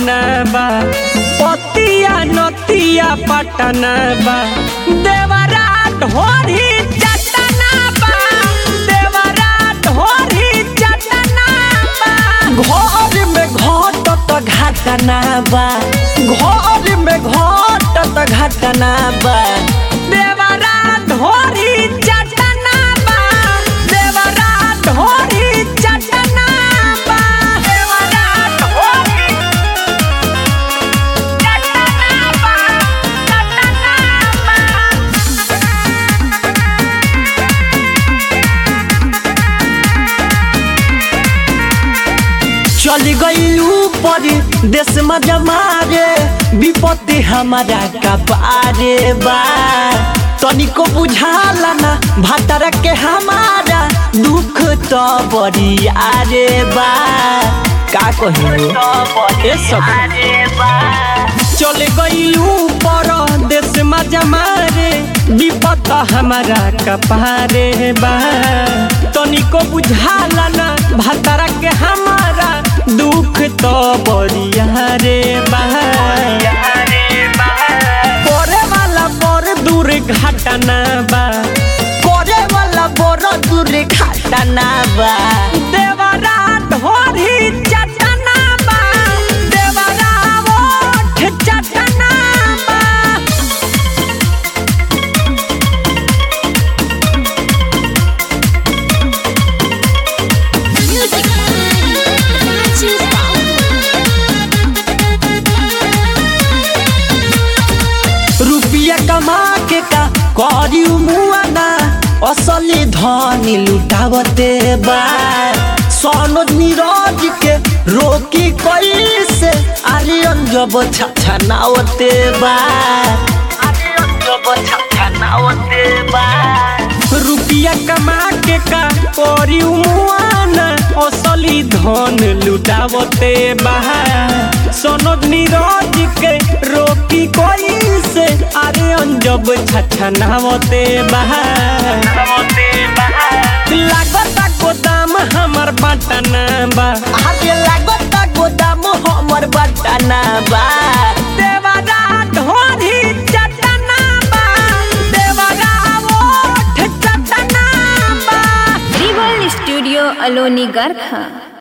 घटना बा पतिया नतिया पटना बा देवरा ढोरी चटना बा देवरा ढोरी चटना बा घर में घटत घटना बा घर में घटत घटना बा देवरा ढोरी चटना बा देवरा ढोरी चटना बा देवरा ढोरी चटना बा चटना बा चली गई ऊपर देश में जमारे विपत्ति हमारा कपारे बा तनिको बुझाला ना भतरा के हमारा दुख तो बड़ी आरे बा का कही ए सब चले गई ऊपर देश में जमारे विपत हमारा कपारे बा तनिको बुझाला ना भतरा के हमारा दुख तो बरिया रे बा करे वाला बड़ दूर घटना बा करे वाला बड़ दूर घटना बा देवरा ढोरी चटना बा देवरा ओठ चटना बा Music Magic रुपया कमा के का करी मुआना असली धनी लुटावते बा सनोज नीरज के रोकी कैसे आलियन जब छछनावते बा आलियन जब छछनावते बा रुपया कमा के का करी मुआना असली धन लुटावते बा सनोज नीरज के रोकी कोई से अरे अंजब छछनावते बहा लागत गोदाम हमर बटना बा आगे लागत गोदाम हमर बटना बा देवरा ढोरी चटना बा देवरा ओठ चटना बा Rival Studio Aloni Garkha